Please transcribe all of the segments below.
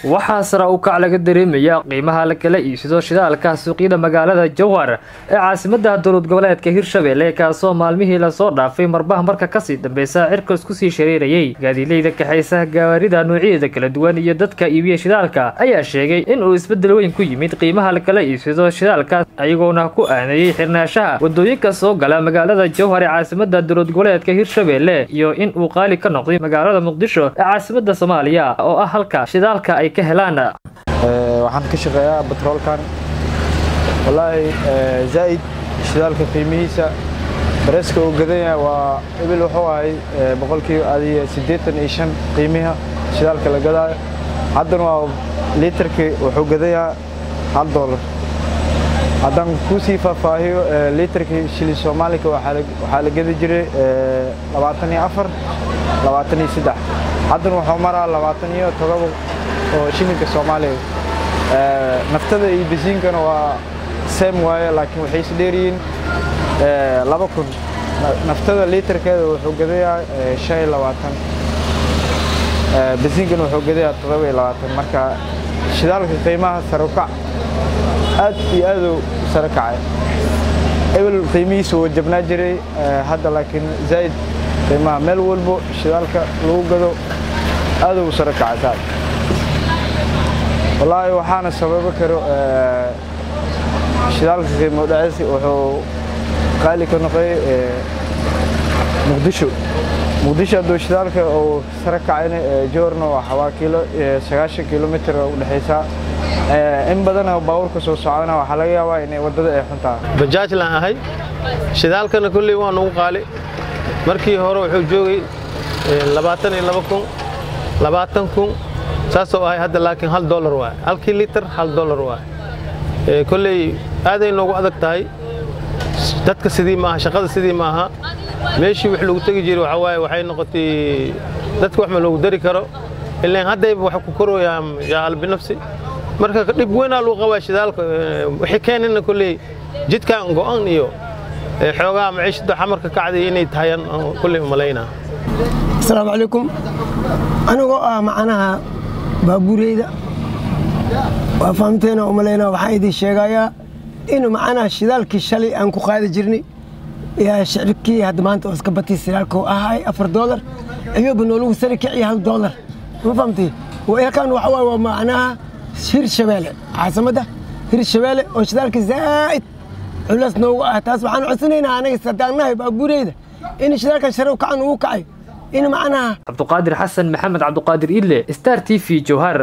waxaa sara u kac laga dareemaya qiimaha la kala iibsado shidaalka suuqyada magaalada jowhar ee caasimada dowlad goboleedka hirshabelle kaasoo maalmihii lasoo dhaafay marbaha marka kasii dambeysa cirkas kusii shareerayay gaadiileyda kaxaysa gawaarida noocyadeeda kala duwan iyo dadka iibiya shidaalka ayaa sheegay inuu isbedel weyn ku yimid qiimaha la kala iibsado shidaalka ayagoona ku aaneeyey xirnaashaha wadooyinka soo gala magaalada jowhar ee caasimada dowlad goboleedka hirshabelle iyo in uu qaali ka noqday magaalada muqdisho ee caasimada soomaaliya oo ah halka shidaalka ay ka helaan waxaan ka shaqeeyaa batroolkan wallaahi zaa'id shidaalka qiimihiisa bareeska uu gadanya waa ebil wuxuu ahay boqolkiiba adiga siddeetan iyo shan qiimiha shidaalka la gadaayo haddana waa liitarkii wuxuu gadayaa hal doolar haddaan kuu sii faahfaahiyo liitarkii shilin soomaalika waxaa la gadi jiray labaatan iyo afar labaatan iyo saddex haddana wuxuu maraa labaatan iyo todoba oo shilinka soomaaliya naftada iyo basiinkana waa seem waaye laakiin waxay is dheeryihiin laba kun naftada liitarkeeda wuxuu gadayaa shan iyo labaatan basiinkana wuxuu gadayaa toddoba iyo labaatan marka shidaalka qiimaha sarukac aad iyo aaduu sare kacay ebel qiimihiisa wuu jabnaa jiray hadda laakiin zaa'id qiimaha meel walbo shidaalka lagu gado aaduu sare kacay saas wallaahi waxaana sababa karo shidaalka qiimo dhacis wuxuu qaali ka noqday muqdisho muqdisho hadduu shidaalka uu sare kacayna joorna waa waa kiilo sagaashan kilomitr u dhexaysaa in badana baabuurka soo socdana waxaa laga yaabaa inay waddada ay xun tahay bajaajlaan ahay shidaalkana kolley waa nagu qaali markii hore wuxuu joogay labaatan iyo laba kun labaatan kun saasoo ahay hadda laakiin hal dolar waay halkii litar hal dolar waay kolley aaday noogu adag tahay dadka sidii maaha shaqada sidii maaha meeshii wax lagu tegi jiray waxaa waaye waxay noqotay dadka wax ma loogu dari karo ilaan haddayba wax ku korooyaan jaal binafsi marka dhib weynaa lagu qabaa shidaalka waxay keenayna kolley jidkan go'an iyo xoogaa maciishada xamarka kacday inay tahayaan kolley umalaynaa asalaamu calaykum anigoo ah macnaha baabuureyda waa fahamteena umalaynaa waxaan idin sheegayaa inuu macnaha shidaalkii shalay aan ku qaadi jirnay yaa shicibkii hadda maanta oo iska batay shidaalka oo ahay afar doolar ayuuba noolagu sari kiciya hal doolar ma fahamtay halkan waxa waaye waa macnaha hir shabeelle caasimadda hir shabeelle oo shidaalka zaa'id culays noogu ah taas waxaan codsanaynaa anaga sadaannahay baabuureyda in shidaalkan sharow kacan ugu kacay in macnaha cabduqaadir xasan maxamed cabduqaadir idle star t v jowhar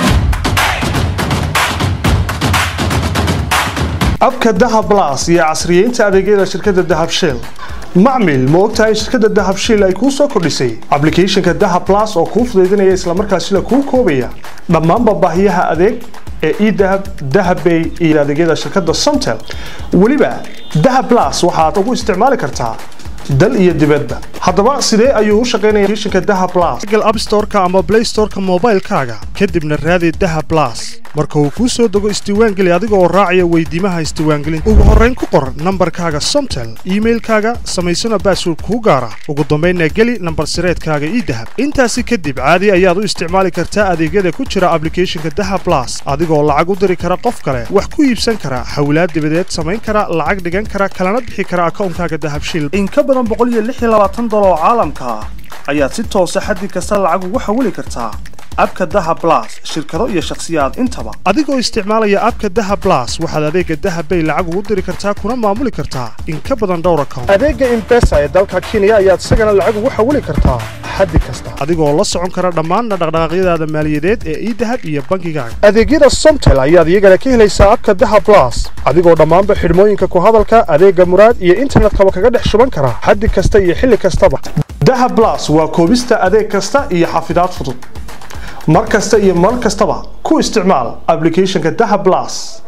abka dahab blas iyo casriyeynta adeegyada shirkadda dahab shell macmil ma ogtahay shirkadda dahab shell ay kuu soo kordhisay ablicathonka dahab blas oo kuu fudaydinaya islamarkaasina kuu koobaya dhammaanba baahiyaha adeeg ee edahab dahabbay iyo adeegyada shirkadda somtel weliba dahab blas waxaad ugu isticmaali kartaa dal iyo dibadba haddaba sidee ayuu u shaqaynaya applicationka dahab blas google app store-ka ama play store-ka moobaylkaaga kadibna raadi dahab blas marka uu kuu soo dego isdiiwaangeli adiga oo raacaya weydiimaha isdiiwaangelinta ugu horrayn ku qor nambarkaaga somtel iimailkaaga samaysana baasword kuu gaara ugu dambaynna geli nambar sireedkaaga idahab intaasi kadib caadi ayaad u isticmaali kartaa adeegyada ku jira ablicathonka dahab blas adigoo lacag u diri kara qof kale wax ku iibsan kara hawlaad dibadeed samayn kara lacag dhigan kara kalana bixi kara akawnkaaga dahabshil oo caalamka ah ayaad si toosa xaddi kasta lacag ugu xawili kartaa abka dahab blas shirkado iyo shakhsiyaad intaba adigoo isticmaalaya abka dahab blas waxaad adeega dahab bay lacag ugu diri kartaa kuna maamuli kartaa in ka badan dhowr account adeega imbesa ee dalka kenya ayaad isagana lacag ugu xawili kartaa xaddi kasta adigoo la socon kara dhammaan dhaqdhaqaaqyadaada maaliyadeed ee idahab iyo bangigaaga adeegyada somtel ayaad iyagana ka helaysaa abka dahab blas adigoo dhammaanba xidhmooyinka ku hadalka adeega muraad iyo internetkaba kaga dhex shuban kara xaddi kasta iyo xilli kastaba dahab blas waa koobista adeeg kasta iyo xafidaad fudud mar kasta iyo mar kastaba ku isticmaal ablicathonka dahab blas